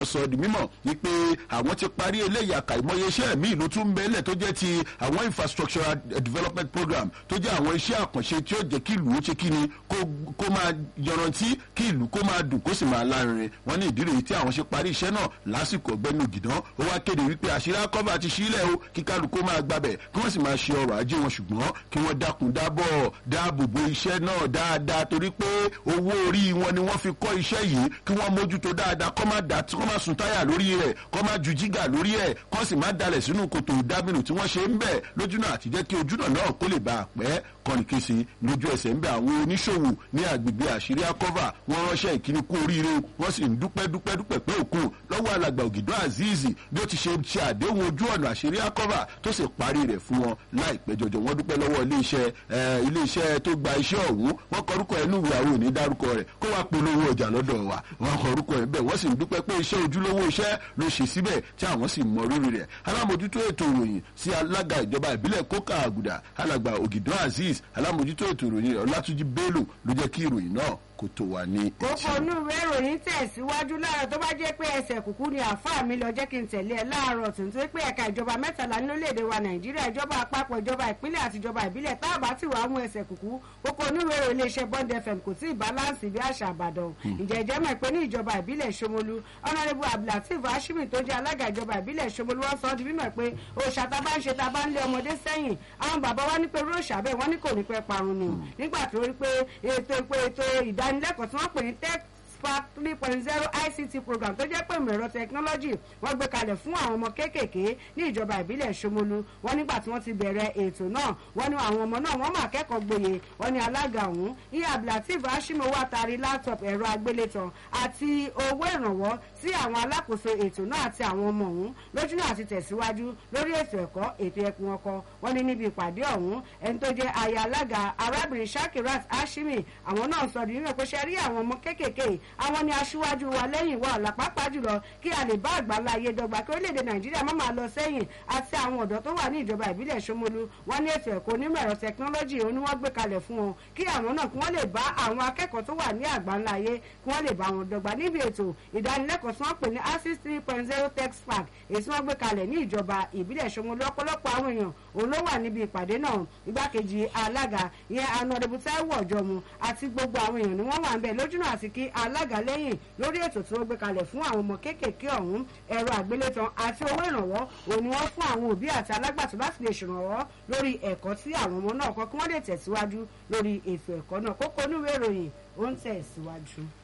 sọ di mímọ̀ wípé àwọn ti parí eléyìí àkàìmọye iṣẹ́ míì ló tún bẹ́lẹ̀ tó jẹ́ ti àwọn infrastructural development program tó jẹ́ àwọn iṣẹ́ àkànṣe tí ó jẹ́ kí ìlú ó ṣe kí ni kó máa yọrantí kí ìlú kó máa dùn kó sì máa lárinrin wọ́n ní ìdí rèé tí àwọn ṣe parí iṣẹ́ náà lásìkò ọ̀gbẹ́ni ògìdán ó wá kéde wípé àṣírí akọ́fà ti sílẹ̀ o kí kálukú máa gbabẹ̀ kí wọ́n sì máa ṣe ọrọ̀ ajé wọn ṣùgbọ́n kí wọ́n dákun dábọ̀ dáàbò bo iṣẹ́ náà dáadáa torí pé owó orí wọn ni wọ́n fi kọ́ iṣẹ́ yìí kí wọ́n mójútó dáadáa kọ́ má dà kọ́ má sun táyà lórí rẹ̀ kọ́ má ju jígà lórí ẹ̀ kọ́ sì má dalẹ̀ sínú kòtò dábìnú tí wọ́n ṣe ń bẹ̀ lójúnà àti jẹ́ kí ojúnà náà kó lè bá a pẹ́ kọ́nìkèsì lójú ẹsẹ̀ ń bẹ àwọn oníṣòwò ní agbègbè àṣírí akọ́fà wọ́n ránṣẹ́ ìkíni kú oríire wọ́n sì ń dúpẹ́ dúpẹ́ dúpẹ́ pé òkun lọ́wọ́ alàgbà ògìdán azeez bí ó ti ṣe ṣe àdéhùn ojú ọ̀nà àṣírí akọ́fà tó sì parí rẹ̀ fún wọn láìpẹ́ jọjọ wọ́n dúpẹ́ lọ́wọ́ iléeṣẹ́ iléeṣẹ́ tó gba iṣẹ́ ọ̀hún wọ́n kọrúkọ ẹnu ìwé àwọn òní dárúkọ rẹ̀ kó wá polówó ọjà lọ́dọ̀ wa wọ́n kọrúkọ ẹ̀ bẹ́ẹ̀ wọ́n sì ń dúpẹ́ pé iṣẹ́ ojúlówó iṣẹ́ ló ṣe síbẹ̀ tí àwọn sì mọ rírì rẹ̀ alámòjútó ètò ìròyìn sí alága ìjọba ìbílẹ̀ kókà àgùdà alàgbà ògìdán azeez alámòjútó ètò ìròyìn ọlátúnjí bello ló jẹ́ kí ìròyìn náà kó tó wà ní etí. kókó inú ìwé ìròyìn tẹ̀síwájú láàárọ̀ tó bá jẹ́ pé ẹsẹ̀ kùkú ni àáfàá mi lọ jẹ́ kí n tẹ̀lé ẹ láàárọ̀ tó ń tó pé ẹ̀ka ìjọba mẹ́tàlá ní orílẹ̀-èdè wa nàìjíríà ìjọba àpapọ̀ ìjọba ìpínlẹ̀ àti ìjọba ìbílẹ̀ tá a bá ti wàá mú ẹsẹ̀ kùkú kókó inú ìwé ìròyìn iléeṣẹ́ bond fm kò tí ì báláǹsì bí àṣà àbàdàn ìjẹ́jẹ́ mọ̀ pé ní ìjọba ìbílẹ̀ ṣomolu ọ̀nàrẹ́bù abdulateef hashimi tó jẹ́ alága ìjọba ìbílẹ̀ ṣomolu wọ́n sọ ọ́ di mímọ̀ pé òòṣà tá a bá ń ṣe tá a bá ń lé ọmọdé sẹ́yìn àwọn bàbá wa ní pé róòṣà bẹ́ẹ̀ wọ́n ní kò ní pẹ́ parun ni nígbà tó rí pé ètò ètò ìdánilẹ́kọ̀ọ́ tí wọ́n pè ní tech spark three point zero ict program tó jẹ́ pé ìmọ̀ ẹ̀rọ technology wọ́n gbé kalẹ̀ fún àwọn ọmọ kéékèèké ní ìjọba ìbílẹ̀ ṣomolu wọ́n nígbà tí wọ́n ti bẹ̀rẹ̀ ètò náà wọ́n ní àwọn ọmọ náà wọ́n máa kẹ́kọ̀ọ́ gboyè wọ́n ní alága ọ̀hún iye abdulateef hashim owó àtàrí laptop ẹ̀rọ agbélétan àti owó ìrànwọ́ sí àwọn alákòóso ètò náà àti àwọn ọmọ ọ̀hún lójúnà àti tẹ̀síwájú lórí ètò ẹ̀kọ́ ètò ẹkùn ọkọ wọ́n ní níbi ìpàdé ọ̀hún ẹni tó jẹ́ aya alága arábìnrin shakirat hashimi àwọn náà sọ di nínú pé ṣe rí àwọn ọmọ kéékèèké àwọn ni aṣíwájú wa lẹ́yìn wa ọ̀la pàápàá jùlọ kí a lè bá àgbàlá ayé dọ́gba kí orílẹ̀-èdè nàìjíríà má máa lọ sẹ́yìn àti àwọn ọ̀dọ́ tó wà ní ìjọba ìbílẹ̀ ṣomolu wọn ní ètò ẹ̀kọ́ onímọ̀ ẹ̀rọ tẹkinọ́lọ́jì òun ni wọ́n gbé kalẹ̀ fún wọn kí àwọn náà kí wọ́n lè bá àwọn akẹ́kọ̀ọ́ tó wà ní àgbàlá ayé kí wọ́n lè bá wọn dọ́gba níbi ètò ìdánilẹ́kọ̀ọ́ tí wọ́n pè ní access three point zero tech spark èyí tí wọ́n gbé kalẹ̀ ní ìjọba ìbílẹ̀ ṣomolu ọ̀pọ̀lọpọ̀ àwọn èèyàn òun ló wà níbi ìpàdé náà igbákejì alága ìyẹn anọdẹbù táíwò ọjọmu àti gbogbo àwọn èèyàn ni wọ́n wà ń bẹ̀ lójúnà àti kí alága lẹ́yìn lórí ètò tí wọ́n gbé kalẹ̀ fún àwọn ọmọ kéékèèké ọ̀hún ẹ̀rọ àgbélétan àti owó ìrànwọ́ òun ni wọ́n fún àwọn òbí àti alágbàtọ́ láti lè ṣèrànwọ́ lórí ẹ̀kọ́ tí àwọn ọmọ náà kọ́ kí wọ́n lè tẹ̀síwájú lórí ètò ẹ̀kọ́ náà kókó onúwé ìròyìn ó ń tẹ̀síwájú.